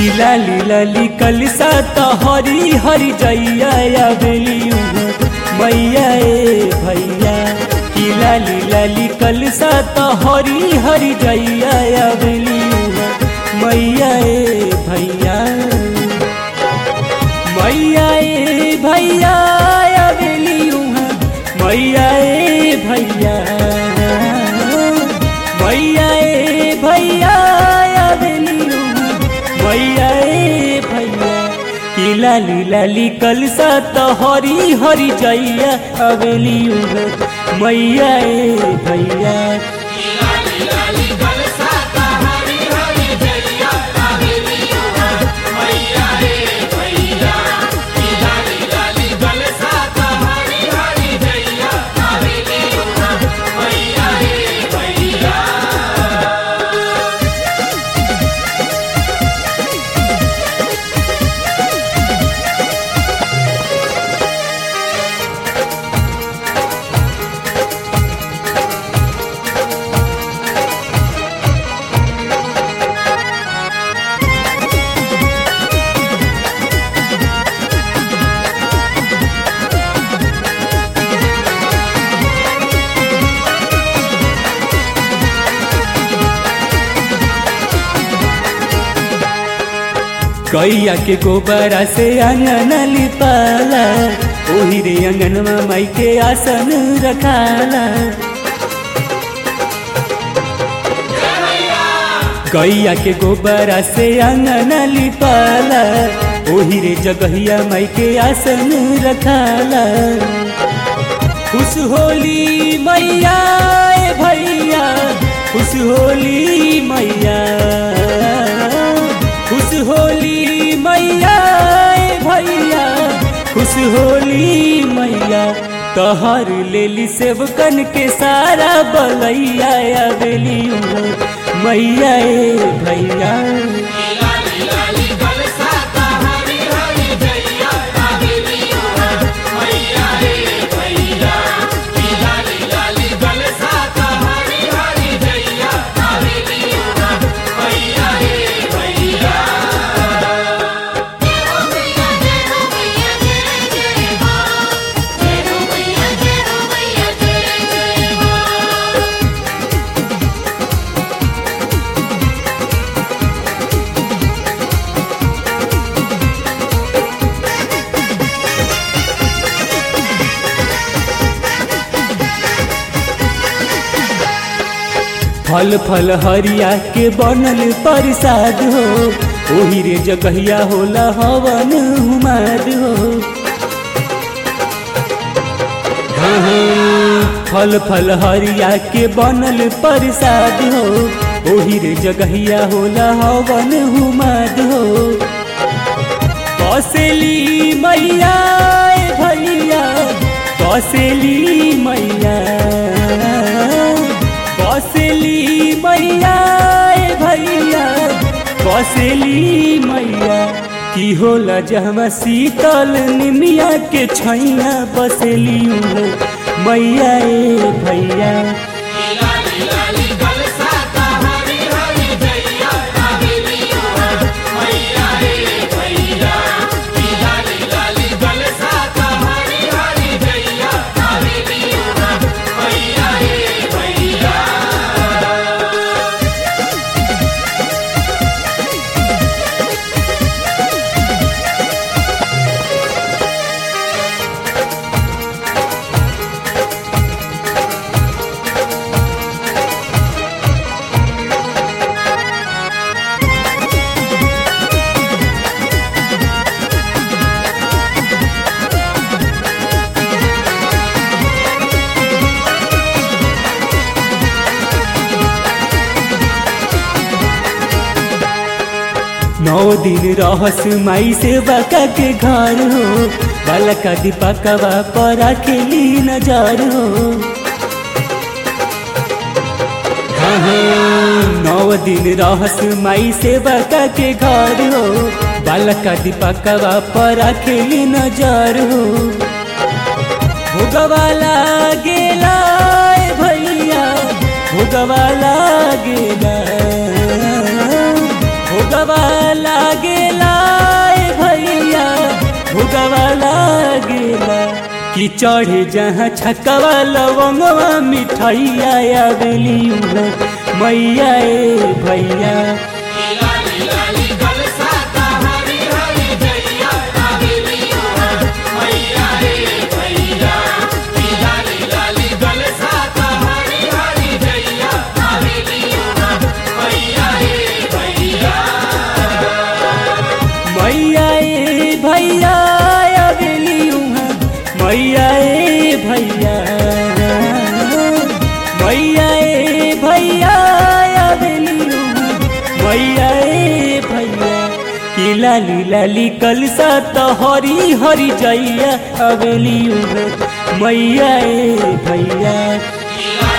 की लाली लाली कलसा तो हरी हरी जैया आवेली मैया ए भैया की लाली लाली कलसा तो हरी हरी जैया आवेली मैया ए भैया मैया ए भैया आवेली मैया ए भैया मैया ए भैया आवेली मैया ए भैया की लाली लाली कलसा तो हरी हरी जैया आवेली मैया ए भैया लाली लाली कलसा का हरी हरी जैया आवेली मैया रे भैया की लाली लाली कलसा का हरी हरी जैया आवेली मैया रे भैया गैया के गोबरा से अंगन लिपाला ओही रे अंगनवा माई के आसन रखाला गैया के गोबरा से अंगन लिपाला ओही रे जगहिया माई के आसन रखाला खुश होली मैया ए भैया खुश होली मैया खुश होली मैया ए भैया खुश होली मैया तहर लेली सेवकन के सारा बलैया आवेली मैया ए भैया लाली लाली कलसा का हरी हरी जैया आवेली मैया रे भैया की लाली लाली कलसा का हरी हरी जैया आवेली मैया रे भैया जय हो मैया जय हो मैया जय जय मां जय हो मैया जय हो मैया जय जय मां फल फल हरिया के बनल प्रसाद हो ओही रे जगहिया होला हवन हुमाद हो हाँ, हाँ, फल फल हरिया के बनल प्रसाद हो ओही रे जगहिया होला हवन हुमाद हो कौशली मैया ए भैया कौशली मैया कौशली मैया ए भैया कौशली मैया की होला जहमा शीतल निमिया के छैया बसेली मैया ए भैया लाली लाली कलसा का हरी हरी जैया आवेली मैया रे भैया की लाली लाली कलसा का हरी हरी जैया आवेली मैया रे भैया नौ दिन रहस माई से बाका के घर हो बालका दीपकवा पर खेली नजर हो हाँ, हाँ, नौ दिन रहस माई से बाका के घर हो बालका दीपकवा पर खेली नजर हो भोगवाला गेला ए भैया भोगवाला गेला भोगवाला गे कि चढ़े जहाँ छकवा लवंगवा मिठाइया आवेली उहाँ मैया ए भैया लाली लाली कलसा का हरी हरी जैया आवेली उहा मैया रे भैया लाली लाली कलसा का हरी हरी जैया आवेली उहा मैया रे भैया मैया ए भैया आवेली उहाँ मैया ए भैया मैया ए भैया आवेली उहाँ मैया ए भैया कि लाली लाली कलसा त हरी हरी जैया आवेली उहाँ मैया ए भैया लाली